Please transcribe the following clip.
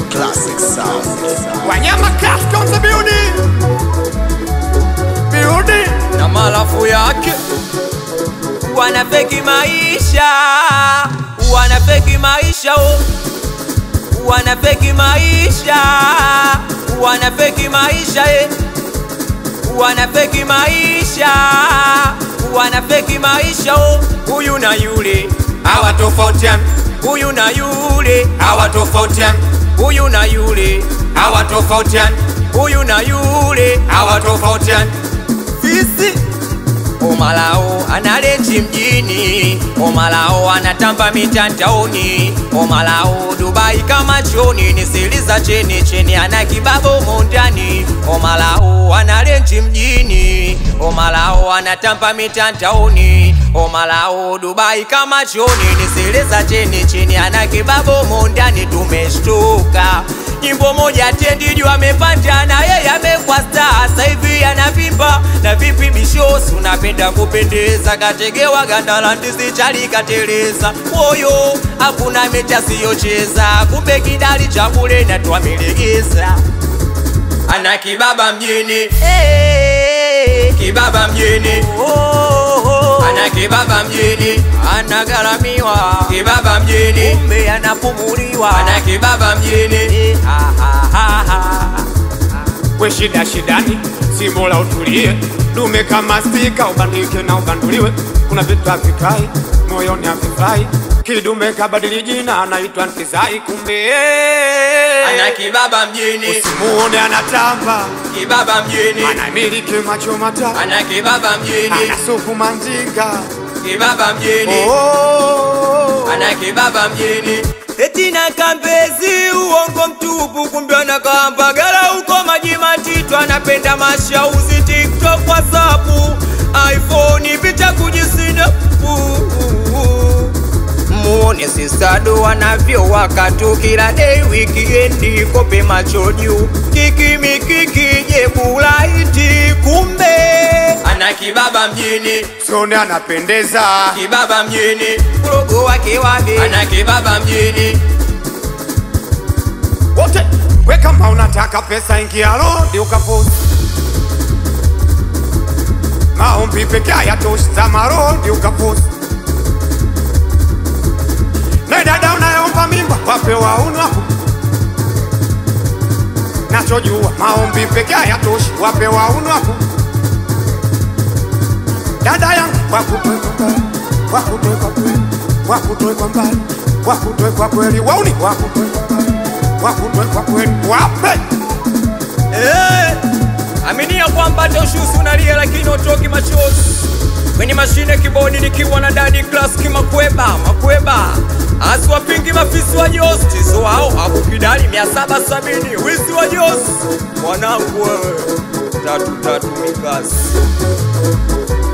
Classic sound. Wanyama Craft on the building. Building. na malafu yake wanafeki maisha wanafeki maisha oh. wanafeki maisha wanafeki maisha eh. wanafeki maisha wanafeki maisha oh. huyu na yule hawatofautiani huyu na yule hawatofautiani huyu na yule hawatofautiani huyu na yule hawatofautiani fisi Omalao analenji mjini, Omalao anatamba mitandaoni, Omalao Dubai kama choni, ni siri za cheni cheni, ana kibabo mondani. Omalao analenji mjini, Omalao anatamba mitandaoni, Omalao Dubai kama choni, ni siri za cheni cheni, ana kibabo mondani. Tumeshtuka nyimbo moja tendi juu amepanda na yeye amekuwa star, sasa hivi anavimba na vipi bishosi, unapenda kupendeza, kategewa ganda la ndizi chali kateleza, moyo hakuna mechi asiyocheza, kumbe kidali cha bure na twamelegeza, ana kibaba mjini hey, kibaba mjini oh, oh. ana kibaba mjini anagharamiwa kibaba mjini kumbe anapumuliwa ana kibaba mjini eh, ha, ha, ha, ha. We shida shidani, si bora utulie. Dume kama stika, ubandike na ubanduliwe. Kuna vitu havikai moyoni havifai. Kidume kabadili jina, anaitwa Ntizai, kumbe ana kibaba mjini usimuone anatamba, kibaba mjini anamiliki macho matatu, ana kibaba mjini ana supu manjinga. kibaba mjini Oh, ana kibaba mjini eti na kambezi uongo mtupu kumbe anakamba gara huko maji matitu anapenda mashauzi tiktok whatsappu iphone picha kujisinapu muone sisado wanavyo wakatu kila day wikiendi kope macho juu kikimikiki jebulaiti kumbe ana kibaba mjini sione anapendeza. kibaba mjini ulogo wake wapi ana kibaba mjini wote we kama unataka pesa ingia rodi ukaposti maombi peke hayatoshi za marodi ukaposti na dada unayeomba mimba wape waunu wako nachojua maombi peke hayatoshi wape waunu wako dada yangu wakutoe kwa mbali wakutoe kwa kweli wakutoe kwa mbali wakutoe kwa kweli wauni wakutoe kwa mbali wakutoe kwa kweli wape Eh, aminia kwamba hata ushusi unalia lakini utoki machozi kwenye mashine kibodi nikiwa na dadi class kimakweba makweba asiwapingi mafisi wa josti so hao akukidali 770 wizi wa josi mwanangu wewe tatu tatu mikasi